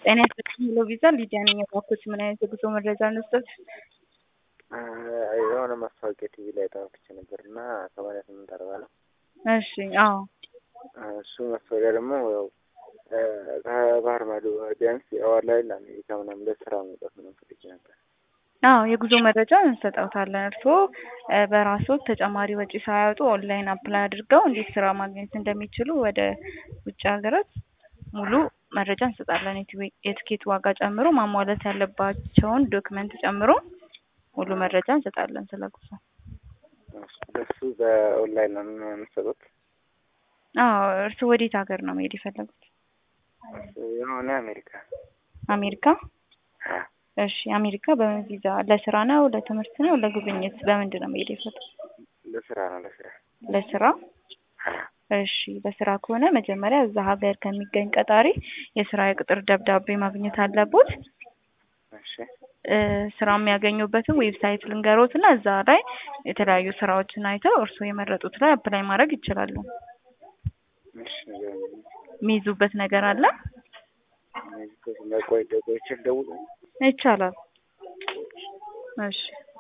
ጤና ይስጥልኝ ሄሎ ቪዛ ሊዲያ ነኝ። እባክዎት ምን አይነት የጉዞ መረጃ እንስጠት? የሆነ ማስታወቂያ ቲቪ ላይ ተመልክቼ ነበር እና ሰማንያ ስምንት አርባ ነው። እሺ አዎ እሱ ማስታወቂያ ደግሞ ያው ከባህር ማዶ ቢያንስ የኦንላይን ለአሜሪካ ምናምን ለስራ መውጣት ምናምን ፈልጌ ነበር። አዎ የጉዞ መረጃ እንሰጠውታለን። እርስዎ በራስዎት ተጨማሪ ወጪ ሳያወጡ ኦንላይን አፕላይ አድርገው እንዴት ስራ ማግኘት እንደሚችሉ ወደ ውጭ ሀገራት ሙሉ መረጃ እንሰጣለን። የትኬት ዋጋ ጨምሮ ማሟላት ያለባቸውን ዶክመንት ጨምሮ ሙሉ መረጃ እንሰጣለን ስለ ጉዞ። እሱ በኦንላይን ነው የምትሰጡት? አዎ እርስዎ ወዴት ሀገር ነው መሄድ የፈለጉት? የሆነ አሜሪካ አሜሪካ? እሺ አሜሪካ በምን ቪዛ? ለስራ ነው ለትምህርት ነው ለጉብኝት? በምንድን ነው መሄድ የፈለጉት? ለስራ ነው ለስራ ለስራ እሺ ለስራ ከሆነ መጀመሪያ እዛ ሀገር ከሚገኝ ቀጣሪ የስራ የቅጥር ደብዳቤ ማግኘት አለቦት። እሺ ስራ የሚያገኙበትን ዌብሳይት ልንገሮት እና እዛ ላይ የተለያዩ ስራዎችን አይተው እርስዎ የመረጡት ላይ አፕላይ ማድረግ ይችላሉ። እሺ ንገረኝ። የሚይዙበት ነገር አለ? ቆይ ቆይቼ ልደውል? ይቻላል። እሺ